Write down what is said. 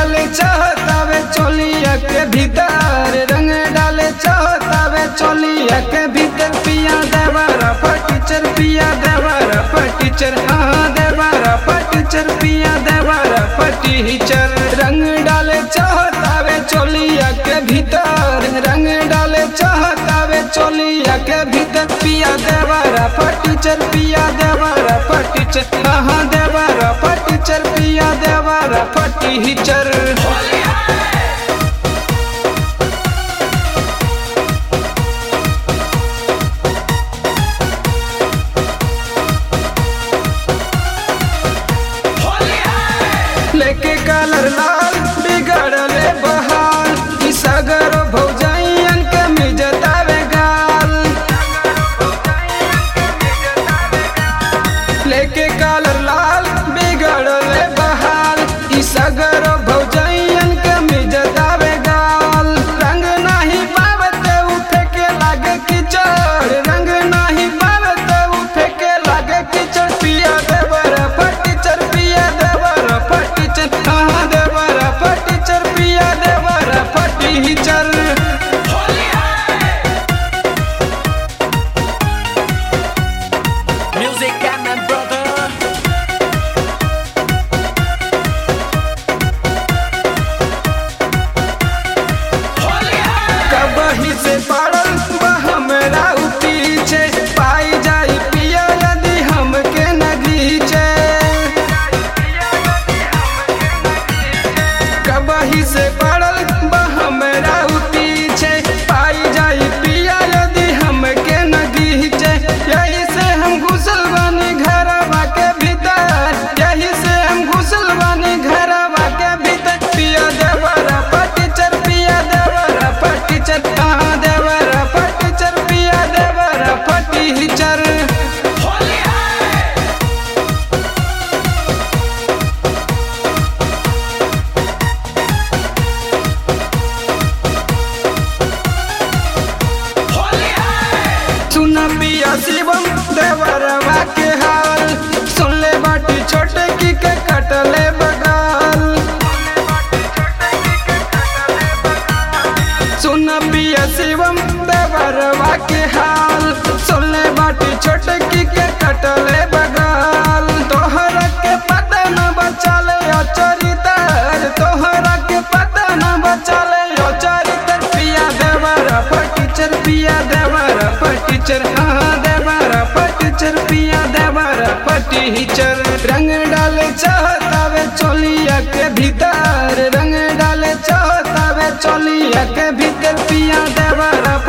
डाले चाहतावे चोलिया के भीतर रंग डाले चाहतावे चोलिया के भीतर पिया देवारा फटीचर पिया देवारा फटीचर हाँ देवारा फटीचर पिया देवारा फटीचर रंग डाले चाहतावे चोलिया के भीतर रंग डाले चाहतावे चोलिया के भीतर पिया देवारा फटीचर पिया देवारा फटीचर हाँ देवारा फटीचर पिया देवारा फटीचर लेके कलर लाल बिगड़ले बहाल ई सगर भौजाइयन के मिजतावे गाल लेके कलर लाल बिगड़ले बहाल ई सगर भौजाइयन के मिजतावे गाल रंग नाही पावते उ फेके लागे किचड़ रंग नाही पावते उ फेके लागे किचड़ पिया देवर फटीचर पिया देवर फटीचर हाँ देवर फटीचर पिया देवर फटीचर Music and my brother. कबही से पड़ल बा हमरा उ पीछे पाई जाई पिया यदि हमके न घीचे कबही से पड़ल बा हमरा उ पीछे पाई जाई पिया यदि हमके न घीचे यही से हम घुसल बानी घरवा के भीतर यही से हम घुसल बानी घरवा के भीतर पिया देवरा फटीचर पिया देवरा फटीचर कहाँ देवरा फटीचर पिया देवरा फटीचर सुन पिया शिवम देवरवा के हाल सुन ले बाटी छोटे की के कटले बगाल सुन पिया शिवम देवरवा के हाल सुन ले बाटी छोटे की के कटले बगाल तोहरा के पता न बचाले अचरितर तोहरा के पता न बचाले अचरितर पिया देवरा फटीचर पिया देवरा फटीचर हाँ देवरा फटीचर पिया देवरा फटीचर रंग डाले चाहतावे चोलिया के भीतर रंग डाले चाहतावे चोलिया के भीतर पिया देवरा